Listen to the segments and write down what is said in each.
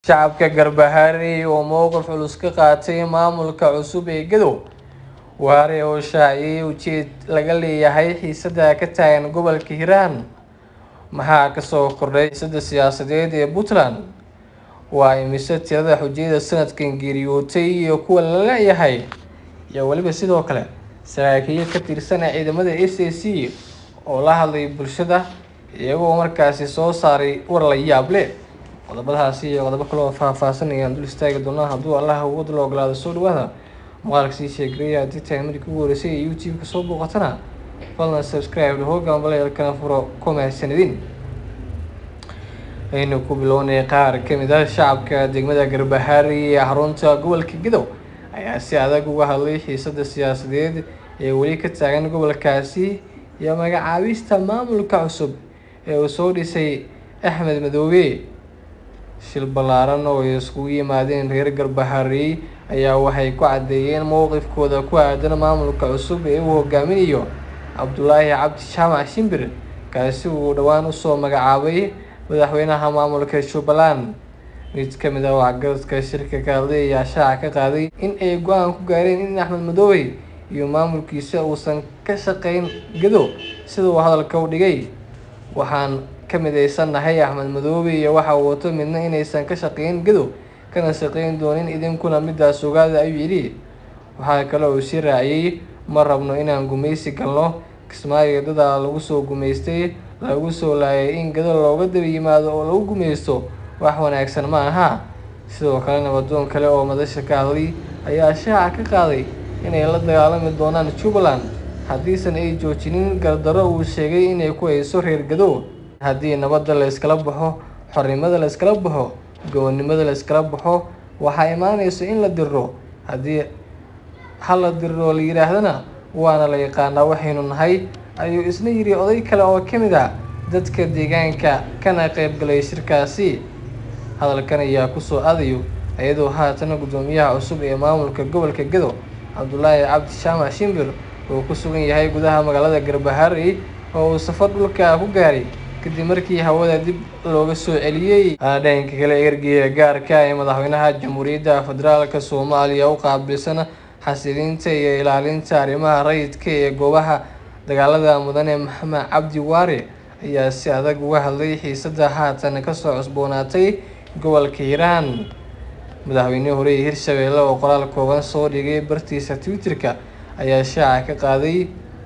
Shacabka Garbaharey oo mowqif culus ka qaatay maamulka cusub ee Gadow Waare oo shaaciyay ujeedada laga leeyahay xiisada ka taagan gobolka Hiiraan Maxaa ka soo kordhay xiisadda siyaasadeed ee Puntland? Waa immisa tirada xujayada sanadkan geeriyootay iyo kuwa la la'yahay? Iyo waliba sidoo kale saraakiil ka tirsan ciidamada SAC oo la hadlay bulshada iyagoo markaasi soo saaray war la yaab leh. Qodobadaasi iyo qodobo kale oo faahfaahsan ayaan dul istaagi doonaa hadduu Allah awood la oggolaado soo dhawaada. Muuqaalka sii sheegaya haddii tahay markii ugu horeysay ee YouTube-ka soo booqatana fadlan subscribe dhaho gambaleelkana furo kuma sanadin. Aynu ku bilownay qaar ka mid ah shacabka degmada Garbaharey ee xarunta gobolka Gadow ayaa si adag uga hadlay xiisadda siyaasadeed ee weli ka taagan gobolkaasi iyo magacaabista maamulka cusub ee uu soo dhisay Axmed Madoobe. Shil ballaaran oo ay isugu yimaadeen reer Garbaharey ayaa waxay ku caddeeyeen mowqifkooda ku aaddan maamulka cusub ee uu hogaaminayo Cabdulaahi Cabdi Jaamac Shimbir kaasi oo uu dhowaan u soo magacaabay madaxweynaha maamulka Jubbaland. Mid ka mid ah waxgaradka shirka ka hadlay ayaa shaaca ka qaaday in ay go'aan ku gaareen in Axmed Madoobe iyo maamulkiisa uusan ka shaqeyn Gadow sida uu hadalka u dhigay. Waxaan ka mideysanahay Axmed Madoobe iyo waxa uu wato midna inaysan ka shaqeyn Gadow kana shaqeyn doonin idinkuna midaas ogaada ayuu yidhi. Waxa kale oo uu sii raaciyay ma rabno inaan gumeysi galno Kismaayo dad lagu soo gumeystay lagu soo laayay in Gadow looga daba yimaado oo lagu gumeysto wax wanaagsan ma aha. Sidoo kale nabadoon kale oo madasha ka hadlay ayaa shaaca ka qaaday inay la dagaalami doonaan Jubbaland haddiisan ay joojinin gardarro uu sheegay inay ku hayso reer Gadow. Haddii nabadda la iskala baxo, xornimada la iskala baxo, gobonimada la iskala baxo, waxaa imaanaysa in la diriro. Haddii ha la diriro la yiraahdana waana la yaqaanaa waxaynu nahay, ayuu isna yiri oday kale oo ka mid ah dadka deegaanka kana qaybgalay shirkaasi. Hadalkan ayaa ku soo aadayo iyadoo haatan guddoomiyaha cusub ee maamulka gobolka Gadow Cabdulaahi Cabdi Jaamac Shimbir uu ku sugan yahay gudaha magaalada Garbaharey oo uu safar dhulka ku gaaray kadib markii hawada dib looga soo celiyay. Dhanka kale ergeyga gaarka ah ee madaxweynaha Jamhuuriyadda Federaalka Soomaaliya u qaabilsan xasilinta iyo ilaalinta arrimaha rayidka ee goobaha dagaalada mudane Maxamed Cabdi Waare ayaa si adag uga hadlay xiisadda haatan ka soo cusboonaatay gobolka Hiiraan. Madaxweynihii hore ee Hirshabelle oo qoraal kooban soo dhigay bartiisa Twitter-ka ayaa shaaca ka qaaday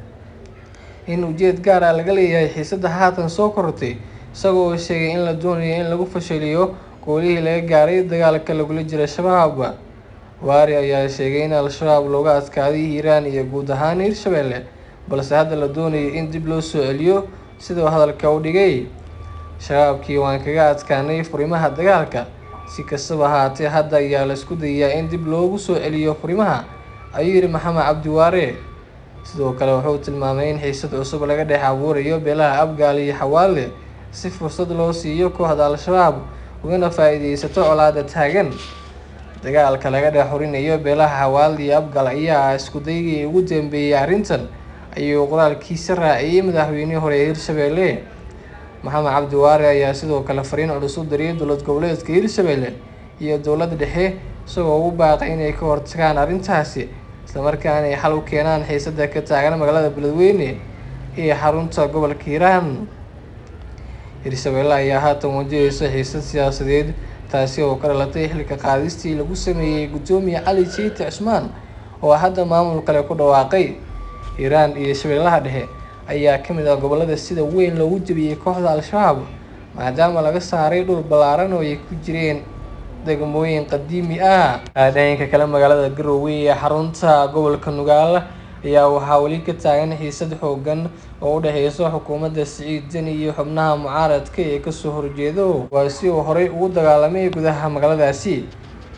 in ujeed gaar ah laga leeyahay xiisadda haatan soo korortay isagoo oo sheegay in la doonayo in lagu fashiliyo guulihii laga gaaray dagaalka lagula jiro Shabaab. Waare ayaa sheegay in Al-shabaab looga adkaaday Hiiraan iyo guud ahaan Hirshabelle balse hadda la doonayo in dib loo soo celiyo sida uu hadalka u dhigay. Shabaabkii waan kaga adkaanay furimaha dagaalka, si kastaba ha ahaatee hadda ayaa la isku dayayaa in dib loogu soo celiyo furimaha, ayuu yidhi Maxamed Cabdi Waare. Sidoo kale wuxuu tilmaamay in xiisad cusub laga dhex abuurayo beelaha Abgaal iyo Xawaale si fursad loo siiyo kooxda Al-shabaab ugana faa'iideysato colaadda taagan. Dagaalka laga dhex xurinayo beelaha Xawaale iyo Abgaal ayaa ah isku daygii ugu dambeeyay arrintan, ayuu qoraalkiisa raaciyay madaxweynihii hore ee Hirshabelle. Maxamed Cabdi Waare ayaa sidoo kale fariin culus u diray dowlad goboleedka Hirshabelle iyo dowladda dhexe isagoo ugu baaqay inay ka hortagaan arrintaasi isla markaana ay xal u keenaan xiisadda ka taagan magaalada Beledweyne ee xarunta gobolka Hiiraan. Hirshabelle ayaa haatan wajaheysa xiisad siyaasadeed taasi oo ka dhalatay xilka qaadistii lagu sameeyay Gudoomiye Cali Jeyte Cusmaan oo hadda maamul kale ku dhawaaqay. Hiiraan iyo Shabeellaha Dhexe ayaa ka mid ah gobollada sida weyn loogu jabiyay kooxda Al-shabaab maadaama laga saaray dhul ballaaran oo ay ku jireen degmooyin qadiimi ah. Dhanka kale magaalada Garowe ee xarunta gobolka Nugaal ayaa waxaa weli ka taagan xiisad xooggan oo u dhexeysa xukuumadda Siciid Deni iyo xubnaha mucaaradka ee kasoo horjeeda kuwaasi oo horey ugu dagaalamay gudaha magaaladaasi.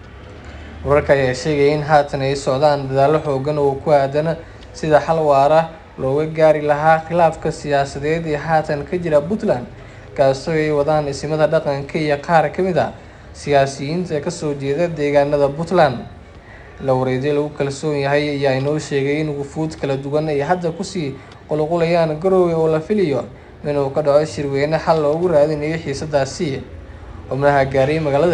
Wararka ayaa sheegaya in haatan ay socdaan dadaallo xooggan oo ku aaddan sidii xal waara looga gaari lahaa khilaafka siyaasadeed ee haatan ka jira Puntland kaasoo ay wadaan ismada dhaqanka iyo qaar ka mid ah siyaasiyiinta ka soo jeeda deegaanada Puntland. La wareegay lagu kalsoon yahay ayaa inoo sheegay in wufuud kala duwan ay hadda kusii qulqulayaan Garowe oo la filayo inuu ka dhaco shirweyne xal loogu raadinayo xiisaddaasi. xubnaha gaaray magaalada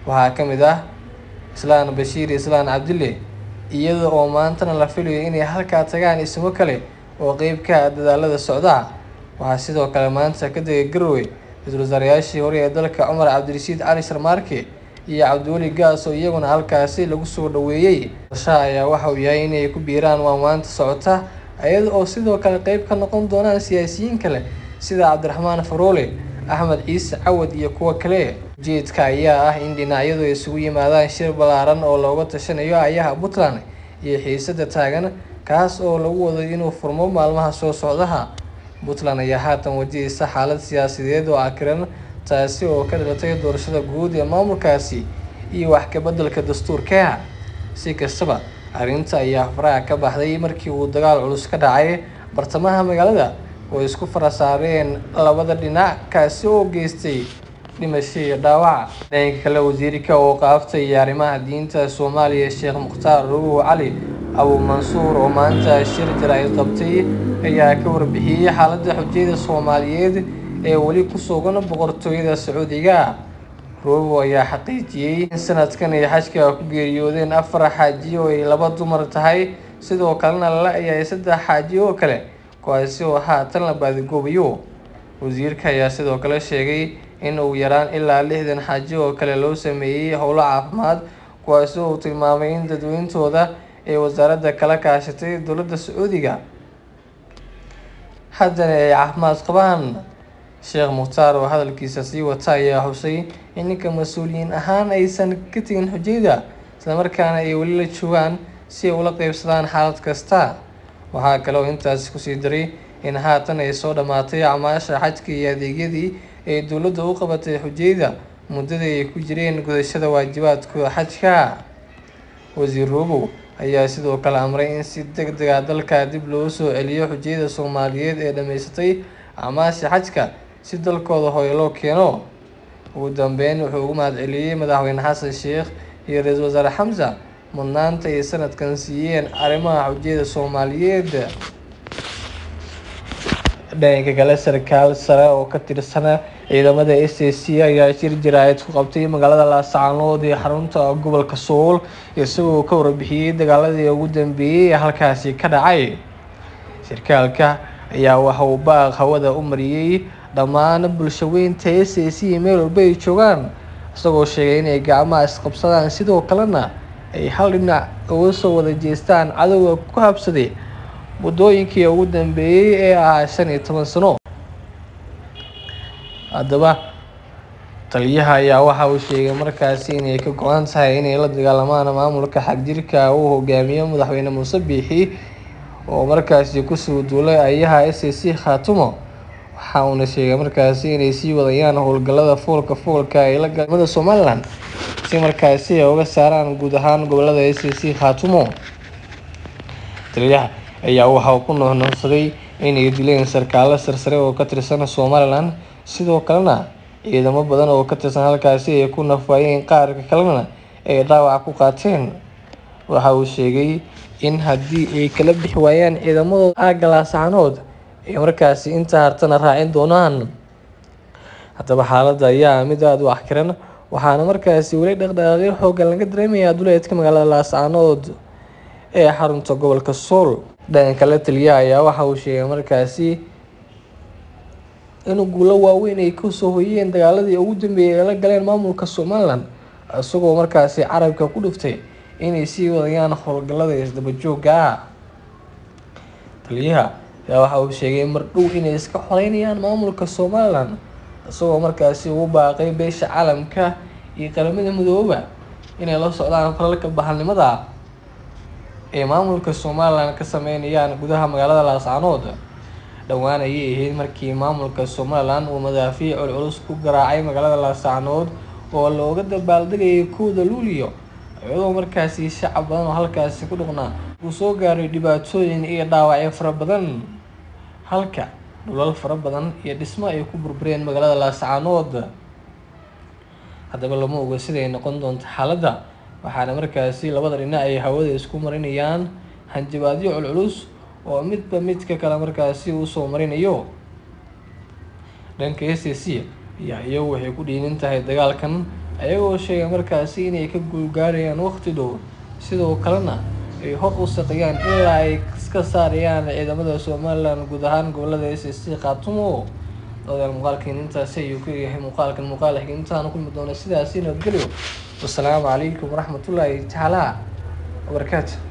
waxaa ka mid ah islaan bashiir islaan cabdille iyada oo maantana la filayo inay halkaa tagaan ismo kale oo qeyb ka ah dadaalada socda waxaa sidoo kale maanta ka degay garowe ra-iisul wasaarayaashii hore ee dalka cumar cabdirashiid cali sharmaarke iyo cabdiweli gaas oo iyaguna halkaasi lagu soo dhaweeyey qorshaha ayaa waxa uu yahay inay ku biiraan waanwaanta socota iyada oo sidoo kale qeyb ka noqon doonaan siyaasiyiin kale sida cabdiraxmaan faroole axmed ciise cawad iyo kuwo kale ujeedka ayaa ah in dhinacyadu ay isugu yimaadaan shir ballaaran oo looga tashanayo ayaha puntland iyo xiisada taagan kaas oo lagu wado inuu furmo maalmaha soo socdaha puntland ayaa haatan wajahaysa xaalad siyaasadeed oo akiran taasi oo ka dhalatay doorashada guud ee maamulkaasi iyo wax kabeddelka dastuurka si kastaba arrinta ayaa faraha ka baxday markii uu dagaal culus ka dhacay bartamaha magaalada oo isku fara saareen labada dhinac kaasi oo geystay dhimasho iyo dhaawac dhanka kale wasiirka oo qaaftay iyo arrimaha diinta soomaaliya sheekh mukhtaar ruuh cali abu mansuur oo maanta shir jaraa'id qabtay ayaa ka warbixiyey xaaladda xujayada soomaaliyeed ee weli ku sugan boqortooyada sacuudiga ruubo ayaa xaqiijiyey in sanadkan ay xajka ku geeriyoodeen afar xaaji oo ay laba dumar tahay sidoo kalena la ayahay saddex xaaji oo kale kuwaasi oo haatan la baadigoobayo wasiirka ayaa sidoo kale sheegay in uu yaraan ilaa lixdan xaaji oo kale loo sameeyey howlo caafimaad kuwaasi oo uu tilmaamay in dadweyntooda ay wasaaradda kala kaashatay dowladda sacuudiga haddana ay caafimaad qabaan sheekh mukhtaar oo hadalkiisa sii wata ayaa xusay in ninka mas-uuliyiin ahaan aysan ka tegin xujayda islamarkaana ay weli la joogaan si ay ula qeybsadaan xaalad kasta waxaa kale oo intaasi kusii daray in haatan ay soo dhammaatay acmaasha xajka iyo adeegyadii ay dowladda u qabatay xujayda muddadii ay ku jireen gudashada waajibaadkooda xajka wasiir ruubow ayaa sidoo kale amray in si deg deg ah dalka dib loo soo celiyo xujayada soomaaliyeed ee dhammaysatay acmaasha xajka si dalkooda hooyo loo keeno ugu dambeyn wuxuu ugu mahad celiyey madaxweyne xasan sheekh iyo ra-iisul wasaare xamsa mudnaanta ay sanadkan siiyeen arrimaha xujayada soomaaliyeed dhanka kale sarkaal sare oo ka tirsana ciidamada s a c ayaa shir jaraa'id ku qabtay magaalada laascaanood ee xarunta gobolka sool isagoo ka warbixiyey dagaaladii ugu dambeeyey ee halkaasi ka dhacay sarkaalka ayaa waxa uu baaq hawada u mariyey dhammaan bulshaweynta s a c meel walba ay joogaan isagoo sheegay inay gacmaha isqabsadaan sidoo kalena ay hal dhinac uga soo wada jeestaan cadowga ku habsaday muddooyinkii ugu dambeeyey ee ahaa shan iyo toban sano haddaba taliyaha ayaa waxa uu sheegay markaasi inay ka go-an tahay inay la dagaalamaan maamulka xagjirka uu hogaamiyo madaxweyne muuse biixi oo markaasi kusoo duulay ayaha s a c khaatumo waxa uuna sheegay markaasi inay sii wadayaan howlgallada foolka foolka ay la galimada somalilan si markaasi ay uga saaraan guud ahaan gobolada s a c khaatumo taliyaha ayaa waxa uu ku nuuxnuuxsaday inay dileen sarkaalo sarsare oo ka tirsan somalilan sidoo kalena ciidamo badan oo ka tirsan halkaasi ay ku nafaayeen qaarka kalena ay dhaawac ku qaateen waxa uu sheegay in haddii ay kala bixi waayaan ciidamadooda aagga laascaanood ay markaasi inta hartana raacin doonaan haddaba xaaladda ayaa mid aada u axkiran waxaana markaasi weli dhaqdhaqaaqyo xoogan laga dareemayaa duleedka magaalada laascaanood ee xarunta gobolka sool dhanka kale taliyaha ayaa waxa uu sheegay markaasi in guulo waaweyn ay kasoo hoyeen dagaaladii ugu dambeeyay ay la galeen maamulka somalilan isagoo markaasi carabka ku dhiftay inay sii wadayaan howlgallada isdaba joogga ah taliyaha ayaa waxa uu sheegay mar dhow inay iska xoreynayaan maamulka somalilan isagoo markaasi ugu baaqay beesha caalamka iyo qaramada midooba inay la socdaan falalka bahalnimada ee maamulka somalilan ka sameynayaan gudaha magaalada laascaanood dhowaan ayay ahayd markii maamulka somalilan uu madaafiic culculus ku garaacay magaalada laascaanood oo looga dabaaldegayay kowda luuliyo iyadoo markaasi shacab badan oo halkaasi ku dhuqnaa uu soo gaaray dhibaatooyin iyo dhaawacyo fara badan halka dhulal fara badan iyo dhismo ay ku burbureen magaalada laascaanood haddaba lama oga siday noqon doonto xaaladda waxaana markaasi labada dhinac ay hawada isku marinayaan hanjabaadyo culculus oo midba midka kale markaasi uu soo marinayo dhanka s a c ayaa iyagu waxay ku dhiirin tahay dagaalkan ayagoo sheegay markaasi inay ka guulgaarayaan waqti dhow sidoo kalena ay hor u saqiyaan ilaa ay iska saarayaan ciidamada somalilan guud ahaan gobolada s c khaatumo odayaal muuqaalkeen intaasi ayuu ku yahay muuqaalkan muuqaal xig intaan kulmi doona sidaasi nabadgelyo wasalaamu calaykum waraxmatullaahi tacaala wabarakaatu